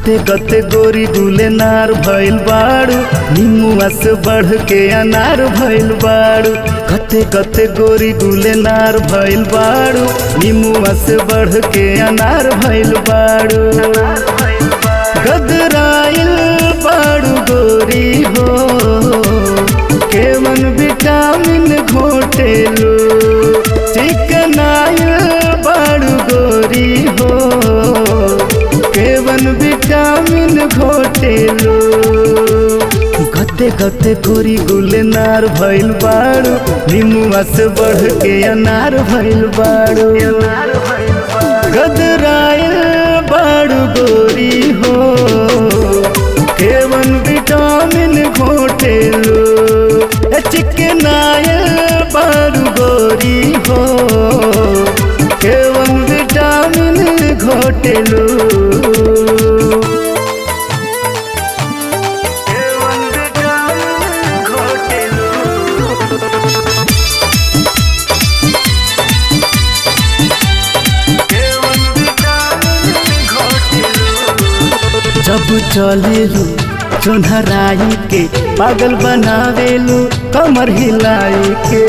गते गते गोरी गुले नार भइल बाड़ू निमुआ से बढ़ के अनार भइल बाड़ू गते गते गोरी गुले नार भइल बाड़ू निमुआ से बढ़ के अनार भइल बाड़ू गदराइल बाड़ू गोरी हो केवन विटामिन घोटेलो चिकनाइल बाड़ू गोरी हो केवन विटामिन घोटेलो गते गते गोरी गुले नार भइल बाड़ू निमुआ से बढ़ के अनार भइल बाड़ू गदराइल बाड़ू गोरी हो केवन विटामिन घोटेलो चिकनाइल बाड़ू गोरी हो केवन विटामिन घोटेलो केवन विटामिन घोटेलो जब चलेलू चोनहराई के पागल बनावेलू कमर हिलाई के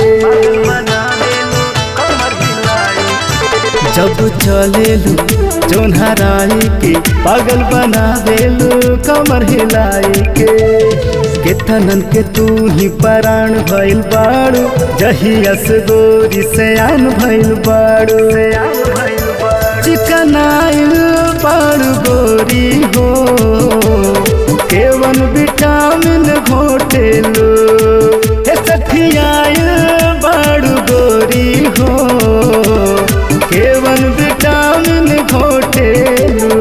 जब चलेलू चोनहराई के पागल बनावेलू कमर हिलाई के केतनन के तू ही पराण भइल बाड़ू जहियस गोरी से आन भइल बाड़ू चिकनाइल बाड़ू गोरी हो केवन विटामिन घोटेलो हे सठियाइल बाड़ू गोरी हो केवन विटामिन घोटेलो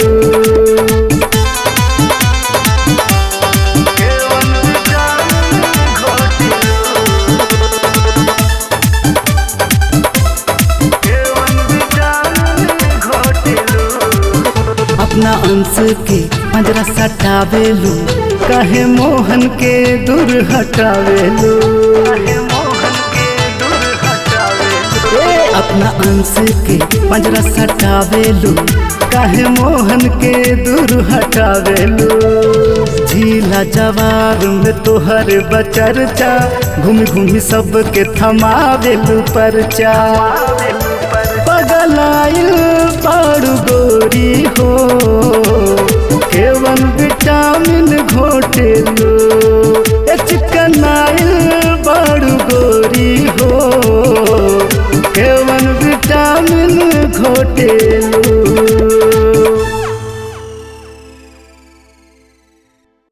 केवन विटामिन घोटेलो केवन विटामिन घोटेलो अपना अंश के पंजरा सटावेलू कहे मोहन के दूर हटावेलू ए, अपना अंश के पंजरा सटावेलू काहे मोहन के दूर हटावेलू झीला जवार में तोहर बचरचा घूमी घूमी सबके थमावेलू परचा पगलाइल बाड़ू गोरी हो केवन विटामिन घोटेलो ए चिकनाइल बाड़ू गोरी हो केवन विटामिन घोटेलो